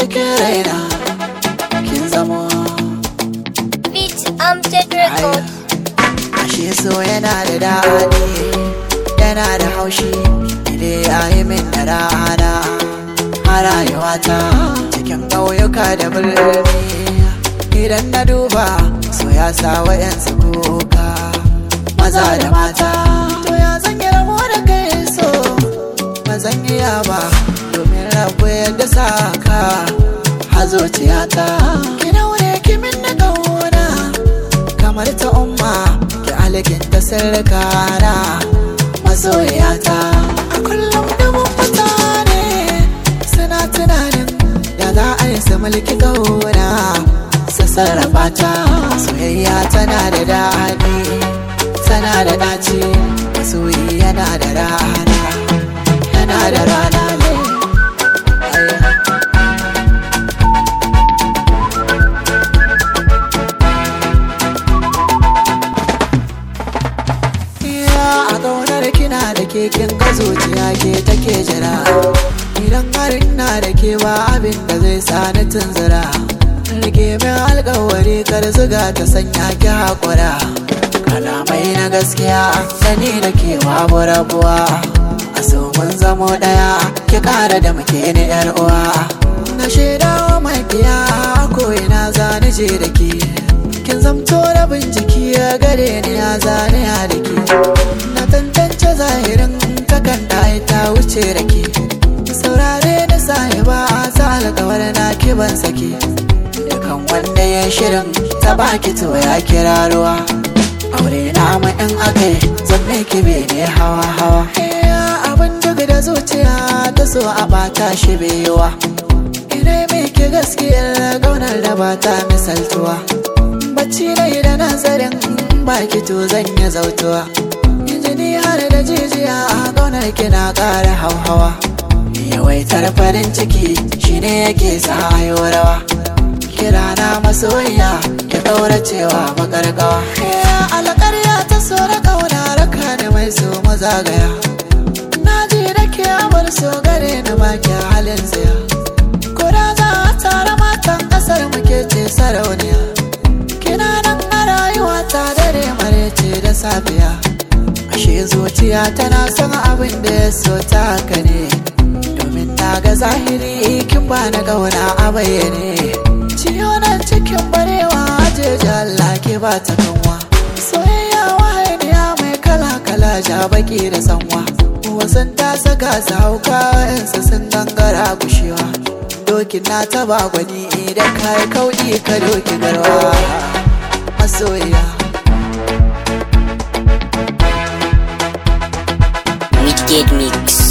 cikin raina kin zamo Beat Amjad Record. ashe so yana da daɗi yana da haushi ide ya yi min da rana a rayuwata cikin ƙauyuka da birni idan na duba so ya sa wayansu kuka maza da mata to ya zan yi ramo da kai so ba zan iya ba domin rabu yadda sa ka hazociyata ki daure ki min na ƙauna kamar ta umma ki alkin ta sirrikana masoyiyata a kullum dubin mutane suna tunanin da za a yi su mulki gauna su sarrafa ta soyayya tana da daɗi tana da ɗaci masoyi yana da rana yana da rana ne Ai. Ya a ƙaunar kina da keken ga zuciya ke take jira Idan har ina da ke ba abin da zai sa ni tunzura Rike min alƙawari kar zuga ta sanya ki haƙura Kalamai na gaskiya sani da ke babu rabuwa A so mun zamo ɗaya ki ƙara da muke ni yar uwa Na shaidawa makiya ko ina zani je da ke kin zamto rabin jiki ya gare ni ya zane ya da ke na tantance zahirin kakan da ai ta wuce da ke saurare da sahiba a sa alkawar na kiban sake dukan wanda ya shirin ta baki to ya kira ruwa aure na mu in akai zan ki ne hawa hawa abin duk da zuciya ta so a bata shi baiwa ina mai ki gaskiyar gaunar da ba ta misaltuwa bacci na yi da nazarin baki to zan yi zautuwa jini har da jijiya a ƙaunar kina ƙara hauhawa yawaitar farin ciki shine yake sa ayo rawa kira na masoyiya ki ɗaura cewa makarƙawa alƙarya ta so da ƙauna raka da mai so mazagaya na ji da ke amur so gare na baki halin tsaya Kura za a tara matan ƙasar muke ce sarauniya kina nan a rayuwa ta dare marece da safiya ashe zuciya tana son abin da ya so ta haka ne domin na ga zahiri kin ba na gauna a bayyane ciyo nan cikin barewa jeji Allah ke ba ta kanwa soyayya wahaniya mai kala kala ja baki da sanwa wasan ta saka su hauka wa'yansu sun gangara gushewa dokin na taba gwani idan ka yi kauɗi ka doki garwa masoyiya Wicked Mix.